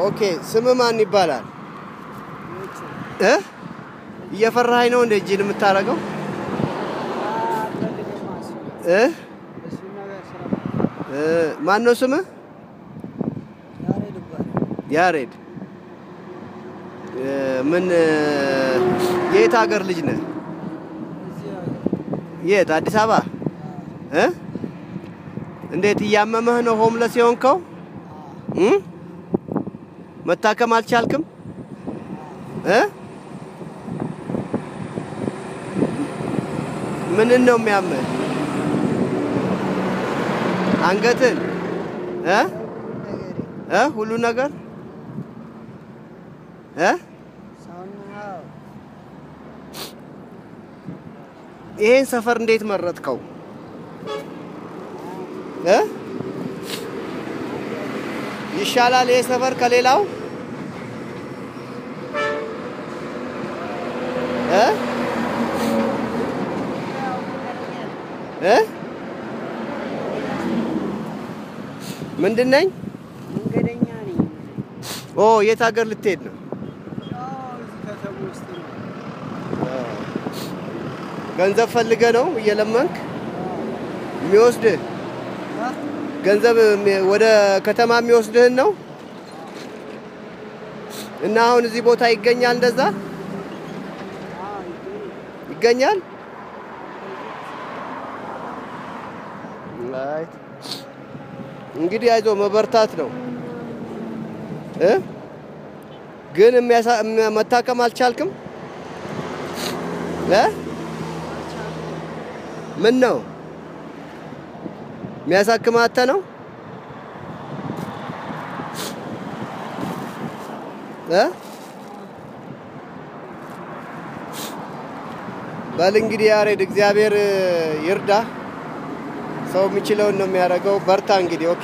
ኦኬ ስም ማን ይባላል? እ እየፈራኸኝ ነው እንደ እጅን የምታደርገው እ እ ማን ነው ስምህ? ያሬድ እ ምን እ የት ሀገር ልጅ ነህ? የት አዲስ አበባ እ እንዴት እያመመህ ነው ሆምለስ የሆንከው? እ መታከም አልቻልክም? እ ምንን ነው የሚያምህ? አንገትን እ እ ሁሉ ነገር እ ይሄን ሰፈር እንዴት መረጥከው? እ ይሻላል ይሄ ሰፈር ከሌላው እ እ ምንድን ነኝ? መንገደኛ ነኝ። ኦ የት ሀገር ልትሄድ ነው? ከተማ ውስጥ ነው። ገንዘብ ፈልገ ነው እየለመንክ የሚወስድህ ገንዘብ የሚ- ወደ ከተማ የሚወስድህን ነው እና አሁን እዚህ ቦታ ይገኛል እንደዛ ይገኛል። አይ እንግዲህ አይዞ መበርታት ነው እ ግን የሚያሳ- የሚያ- መታከም አልቻልክም እ ምን ነው የሚያሳክምህ አጥተህ ነው እ በል እንግዲህ ያሬድ እግዚአብሔር ይርዳ። ሰው የሚችለውን ነው የሚያደርገው። በርታ እንግዲህ ኦኬ።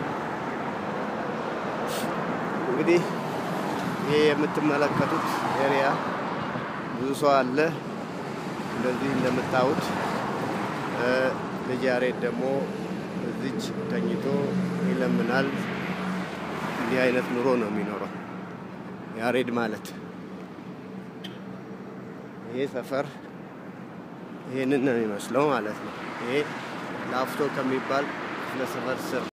እንግዲህ ይሄ የምትመለከቱት ኤሪያ ብዙ ሰው አለ። እንደዚህ እንደምታዩት እ ልጅ ያሬድ ደግሞ እዚች ተኝቶ ይለምናል። እንዲህ አይነት ኑሮ ነው የሚኖረው ያሬድ ማለት። ይሄ ሰፈር ይሄንን ነው የሚመስለው ማለት ነው። ይሄ ላፍቶ ከሚባል ክፍለ ሰፈር ስር